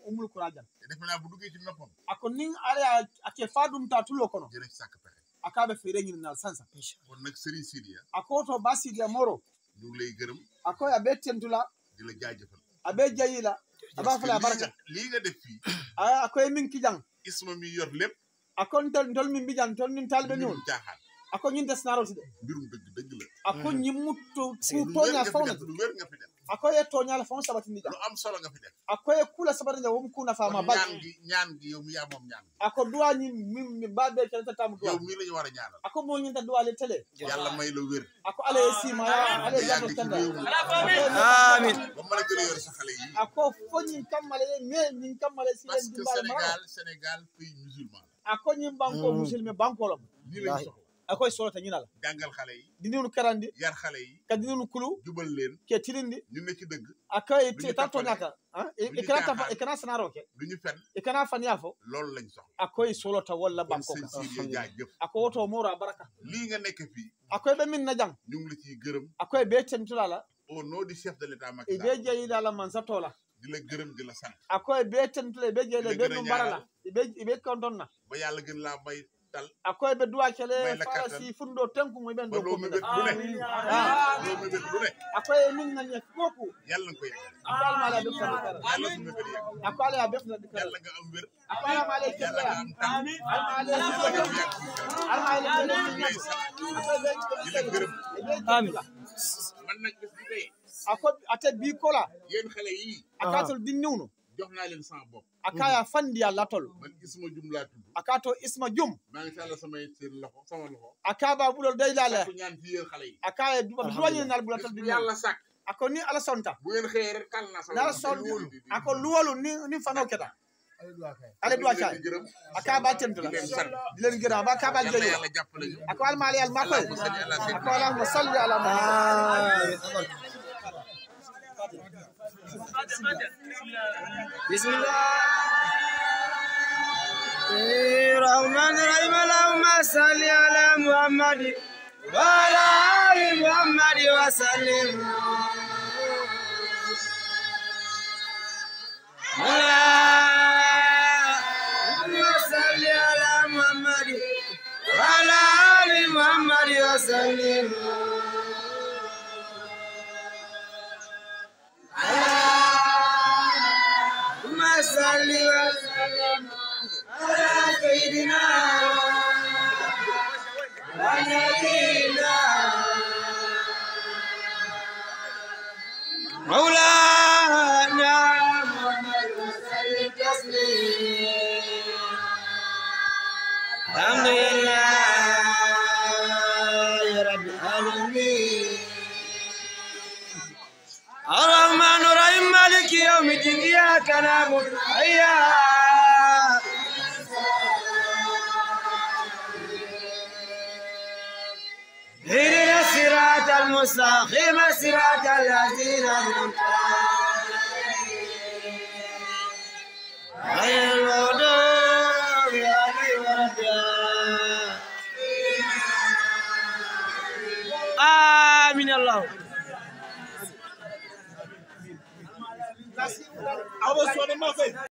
umul kurajan te defe naa bu duggee ci noppam ako nin ala ake fadum ta tulo kono dina ci sàkk pexe akaɓe feere ñininal sansa kon nag Serigne Sidia ako to basidia moro ñu ngi lay gërëm ako aɓe tentula di la jaajëfal aɓe jayila aɓa parce que fala lii baraka nga lii nga def fii a akoye min kijan isma mi yor lépp ako tol tol min mbijan tol nin talɓe ñol mbirum caaxaan ako ñin desnaroti de mbirum dëgg dëgg la ako ñimmutto lu wér toña nga fi fawna def lu wér nga fi def akoye toñala faw sabatindi lu jam am solo nga fi def akoye kula sabatindi jam wom kuna fama kon bal ñaan gi ñaan gi yow mi yaa moom ñaan gi ako duwañi min mi baɓe keletatamu duwa yow mii la ñu war a ñaanal ako mo ñinta duwale télé yàlla may la wér ako ala ye sima ala ye nga yàgg jato ci tanda réew mi amin ba mën a gën a yor sa xale yi ako fo ñin kammale ye mais ñin kammale si parce len que dimbale ma Sénégal Sénégal pays musulman ako ñin banko Mm. musilme bankolom la lii lañ soxla akoye solota ñinala jàngal xale yi dininu karandi yar xale yi ka dininu kulu jubal leen ke tilindi ñu ne ci dëgg akoye Lu ñu ta tappale. toñaka Lu ñu ikana tapa caaxaan. ikana sanaro ke lu ñu fen ikana faniya fo loolu lañ soxla akoye solota walla kon banko sëñ ka Sidia jaajëf ako woto moro a baraka lii nga nekk fii akoye ɓe min na jang ñu ngi la ciy gërëm akoye ɓe tentulala au nom du chef de l'état Macky e Sall ɓe jeyidala man sattola di la gërëm di la sant akoye ɓe tentula e ɓe jeyde Ɓe ɓe gën a ɗum mbarala ñaanal. eɓe eɓe kontonna ba yàlla gën laa may dal akoye ɓe duwa May kele la fara kattan. si funɗo tenkumo ɓen ba ɗo loo mébét kommina lu ne Ah. loo mébét lu ne akoye min nani fofu yàlla nga ko yeggal ako alama ala ɓeftade kara yàlla su mébét yegg ako ala ya ɓeftade kara yàlla nga am wér ako alama ala yàlla nga keɓɓeya am tànn alma ala yàlla nga am yàgg ci kanam alma ala ñu ngi lay sant di la gërëm Amin. man nag bés bi tey ako ate bi kola yéen xale yii akatol dinniwno jox naa leen sama bopp akaya fandiya latol man isma jum laa tudd akato isma jum maa ngi tàllal samay seen loxo sama loxo akaba ɓuɗol daylale sakku ñaan ci yéen xale yi akaya duwañinal ɓuɗatol bés bu dinni yàlla sàkk ako ni ala sonta bu ngeen xëyee rek tàll naa sama nala loxo son di wóolu di di ako luwalu ni ni fano keta ale ñu duwa ngi cay leen di gërëm akaba tentula di leen sant di leen gërëm ba kaba yàlla jeyo yàlla jàppale ñu ako almali al makoy allahumma salli ala ako sayyidina allahumma salli ala muhammad بسم الله الرحمن الرحيم اللهم صل على محمد وعلى آل محمد وسلم اللهم صل على محمد وعلى آل محمد وسلم اللهم صل وسلم على سيدنا ونبينا مولانا محمد وسلم تسليما الحمد لله يا رب العالمين الرحمن الرحيم مالك يوم الدين إياك نعبد وإياك اهدنا الصراط المستقيم صراط الذين أنعمت عليهم غير المغضوب عليهم ولا الضالين آمين الله awo sone makoy